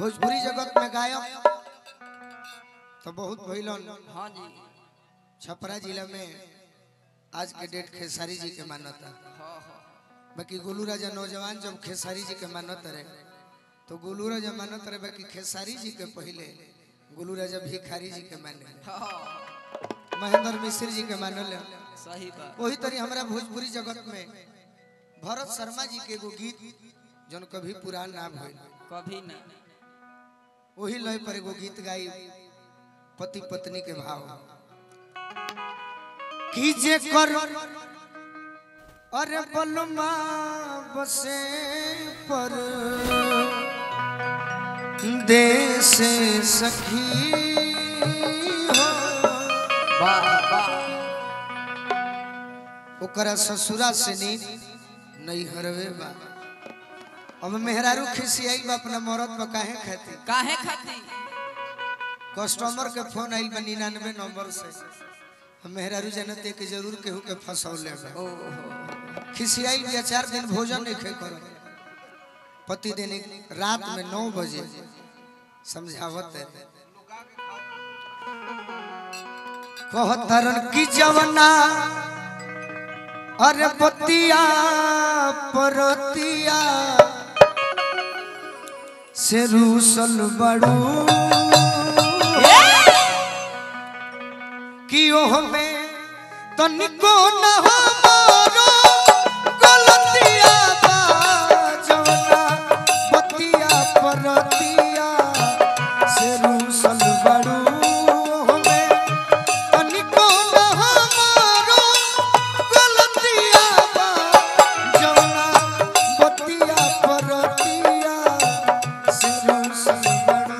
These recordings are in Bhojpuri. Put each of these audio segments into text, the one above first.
भोजपुरी जगत में गायक तो बहुत भइलन हाँ जी छपरा जिला में आज के डेट खेसारी जी के मानता हाँ हाँ बाकी गोलू राजा नौजवान जब खेसारी जी के मानत रहे तो गोलू राजा मानत रहे बाकी खेसारी जी के पहले गोलू राजा भिखारी जी के माने हाँ महेंद्र मिश्र जी के मानल सही बात वही तरी हमारा भोजपुरी जगत में भरत शर्मा जी के एगो गीत जौन कभी पुरान ना भइल कभी ना वही लय पर एगो गीत गाई पति पत्नी के भाव कीजे कर अरे बलमा बसे पर देश सखी हो वाह वाह ओकरा ससुरा से नीक नहीं हरवे बा अब मेहरारू खिसियाई बा अपना मरद पर काहे खाती काहे खाती कस्टमर के फोन आइल बा निन्यानवे नंबर से हम मेहरारू जनते के जरूर केहू के फंसौले बा ओ हो खिसियाई बिया चार दिन भोजन नहीं खे कर पति दिन रात में नौ बजे समझावत है कहतरन की जवना अरे पतिया परतिया से रूसल बड़ू कि ओह में तनिको न हमारो गलतिया बा जवना पतिया परतिया से रूसल बड़ू ओह में तनिको न हमारो गलतिया बा जवना पतिया परतिया से रूसल बड़ू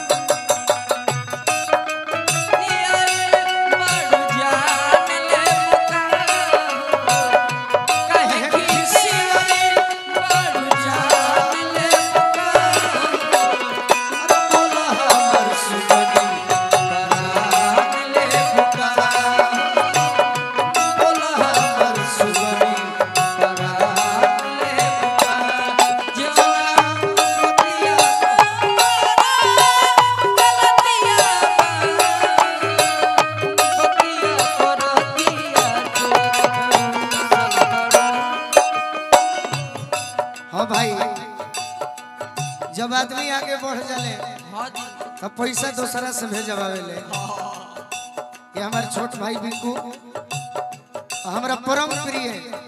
हाँ भाई जब आदमी आगे बढ़ जाले तब पैसा दूसरा से भेजवावेले ये हमारे छोट भाई बिकू हमारा परम प्रिय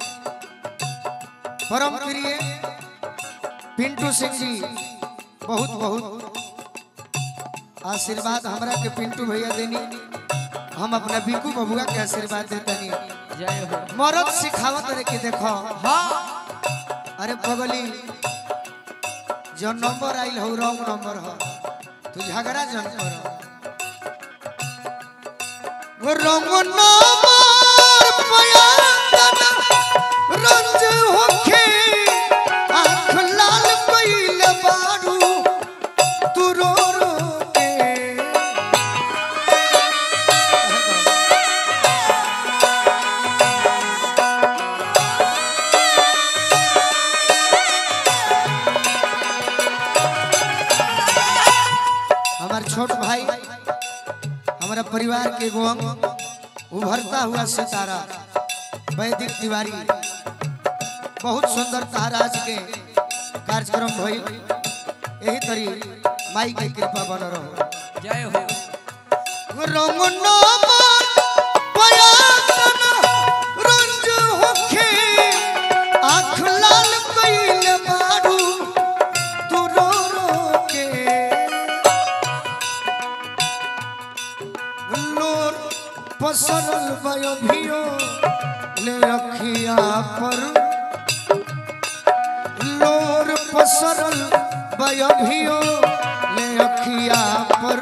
परम प्रिय पिंटू सिंह जी बहुत बहुत आशीर्वाद हमरा के पिंटू भैया देनी हम अपना बिकू बबुआ के आशीर्वाद देतनी जय हो मरद सिखावत रहे कि देखो हाँ अरे पगली जो नंबर आइल हो रॉन्ग नंबर हो तू झगड़ा जन कर वो रंग नंबर पयाना रंज होखे आँख लाल कइल बारू तू रो रो के हमार छोट भाई हमारा परिवार के एगो अंग उभरता हुआ सितारा वैदिक तिवारी बहुत सुंदर तारा आज के कार्यक्रम भइल यही तरी माई के कृपा बन रहो जय हो रंग नंबर पयाना रंज होखे आँख लाल कइल बारू तू रो रो के लोर पसरल भयो भियो ले अखिया पर लोर पसरल भयो भियो ले अखिया पर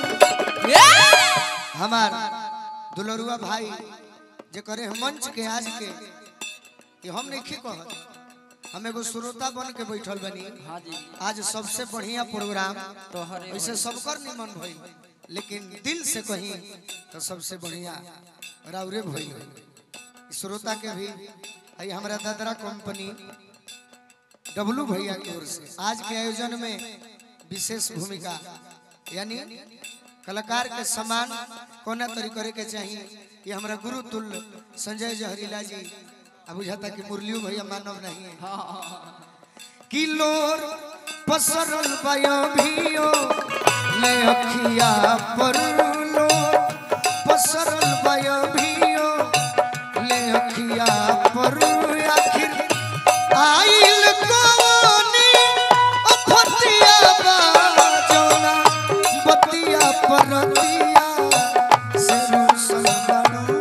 हमार दुलरुआ भाई जे करे हम मंच के आज के कि हम नहीं कहत हम एगो श्रोता बन के बैठल बनी हाँ जी आज सबसे बढ़िया प्रोग्राम तोहरे वैसे सबकर निमन भइल लेकिन दिल से कहीं तो सबसे बढ़िया राउरे भइल श्रोता के भी आई हमारा दादरा कंपनी डब्लू भैया की ओर से आज के आयोजन में विशेष भूमिका यानी कलाकार के सम्मान कोना तरी करे के चाहिए ये हमारा गुरु तुल्य संजय जहरीला जी अब बुझाता कि मुरलियो भैया मानव नहीं है किलोर पसरल बयो भियो ले अखिया पर लोर पसरल बयो भियो ले अखिया पर आखिर आइल कोनी अफतिया बाजोना बतिया परतिया से रुसल बनू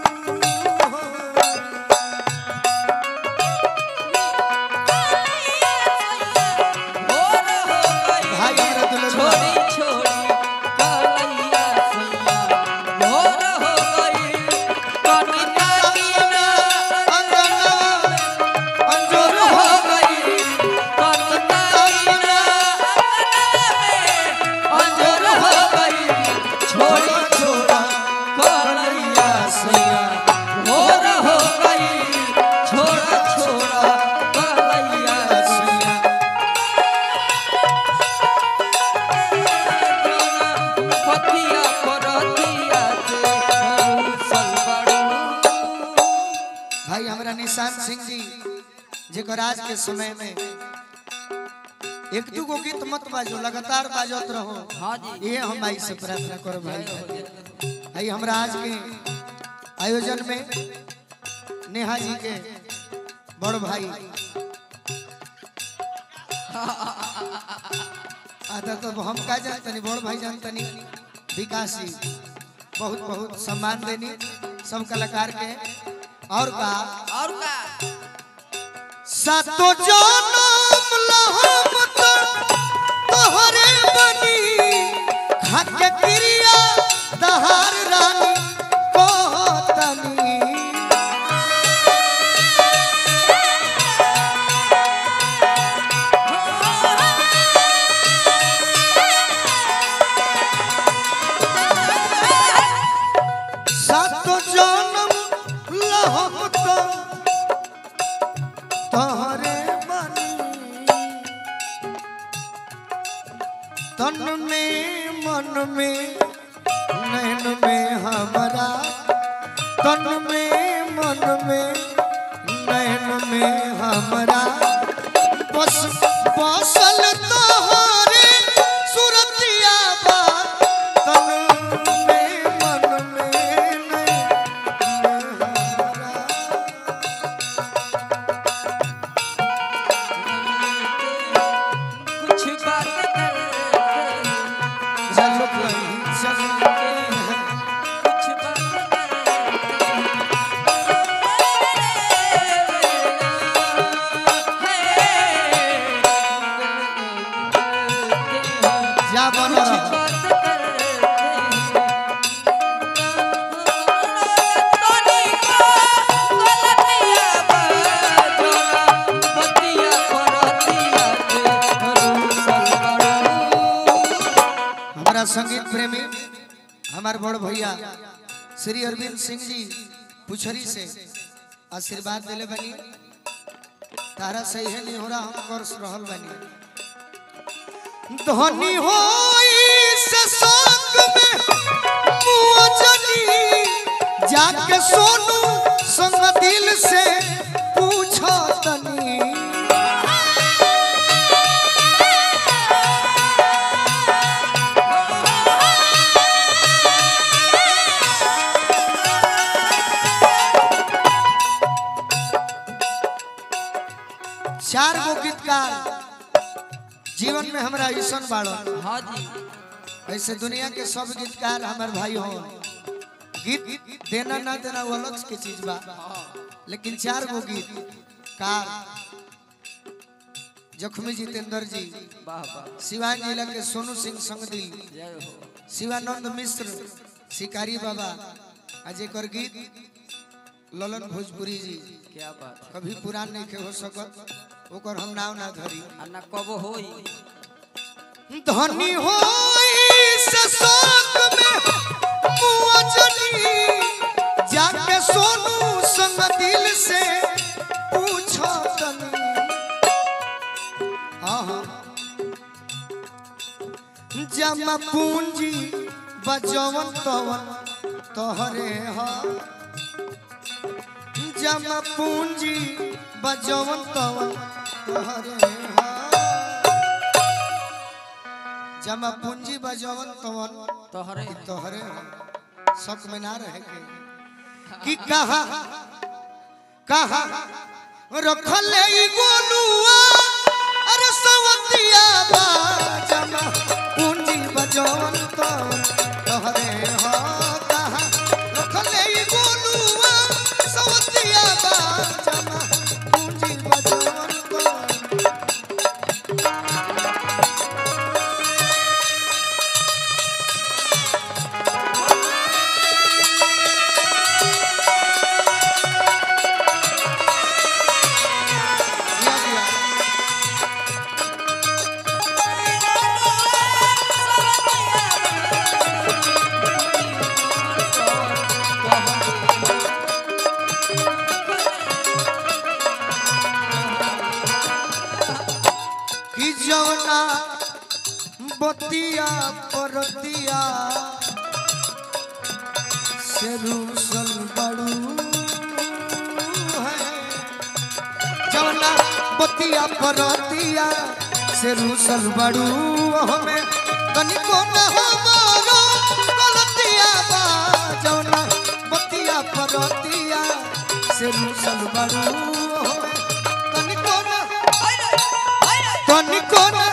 भाई हमरा दुल्हन छोड़ी छोड़ी कलैया सैया मोर हो गई कनिका कीना अंजोर हो हो गई कनिका कीना अंजोर हो गई छोड़ी छोड़ा कलैया सैया मोर हो गई छोड़ा छोड़ा कलैया सैया पतिया परतिया से सलबड़ू भाई हमारा निशान सिंह जी जेकर आज के समय में एक दू गो गीत मत बाजो लगातार बाजत रहो हाँ जी ये हम भाई से प्रार्थना करो भाई भाई हमरा आज के आयोजन में नेहा जी के बड़ भाई आता तो हम का जानतनी बड़ भाई जानतनी विकास जी बहुत बहुत सम्मान देनी सब कलाकार के और का और का सातो जनम लहम तो तोहरे बनी खाके क्रिया दहार रानी कहतनी सातो जनम लहम तो तोहरे बनी तन में मन में नैन में हमारा तन में मन में नैन में हमारा बस बसल तोहरे सुरतिया बा तन में मन में नैन में हमारा कुछ बात करते चल कहीं चल कुछ बात करते जा बन कुछ रहा बात करते गलतिया बाजोना बतिया परतिया के हमारा संगीत प्रेमी हमारे बड़ भैया श्री अरविंद सिंह जी पुछरी से आशीर्वाद दिले बनी तारा सही है नहीं हो रहा हम कर रहल बनी धनी हो से संग में मुअजनी जाके सोनू संग दिल से पूछो तनी चार गो गीतकार जीवन में हमरा ऐसा बाड़ो हाँ जी ऐसे दुनिया के सब गीतकार हमार भाई हो गीत देना ना देना वो अलग के चीज बा लेकिन चार गो गीत कार जखमी जितेंद्र जी वाह वाह सिवान जिला के सोनू सिंह संगदी जय हो शिवानंद मिश्र शिकारी बाबा अजय कर गीत ललन भोजपुरी जी क्या बात है कभी पुरान नहीं के हो सकत ओकर हम नाव ना धरी आ ना कब होई धनी हो शोक में मुअजनी जाके सोनू संग दिल से पूछो तनी हाँ हाँ जमा पूंजी बजवन तवन तोहरे हा जमा पूंजी बजवन तवन तोहरे हा जमा पूंजी बजवन तवन तोहरे ई तोहरे हा शक में ना रहे के कि कहा कहा रखले ई गोलुआ अरे सवतिया बा जमा पूंजी बजवन तवन तोहरे हा कहा रखले ई गोलुआ सवतिया बा जमा पूंजी बजवन तवन दिया दिया कि जवना बतिया परतिया से रूसल बड़ू है जवना बतिया परतिया से रूसल बड़ू हमें तनिको न हमारो गलतिया बा जवना बतिया परतिया से रूसल बड़ू हमें तनिको न तनिको न